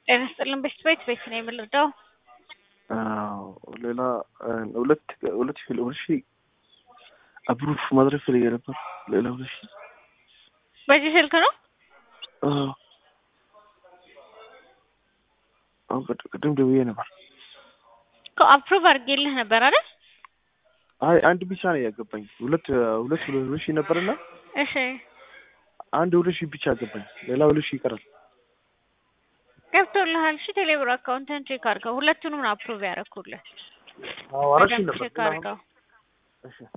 ጤና ይስጥልን ቤት ቤት ቤት ነው የምንረዳው። ሌላ ሁለት ሁለት ሺህ ሁለት ሺህ አፕሩቭ ማድረግ ፈልጌ ነበር። ሌላ ሁለት ሺህ በዚህ ስልክ ነው አዎ። አሁን ቅድ- ቅድም ደውዬ ነበር። እኮ አፕሩቭ አድርጌልህ ነበር አይደል? አይ አንድ ብቻ ነው ያገባኝ። ሁለት ሁለት ሁለት ሺህ ነበርና እሺ አንድ ሁለት ሺህ ብቻ ያገባኝ። ሌላ ሁለት ሺህ ይቀራል። ገብቶልሃል? እሺ ቴሌብር አካውንትን ቼክ አድርገው። ሁለቱንም ነው አፕሩቭ ያደረኩልህ። አዎ አራት ሺህ በደንብ ነበር። ቼክ አድርገው። እሺ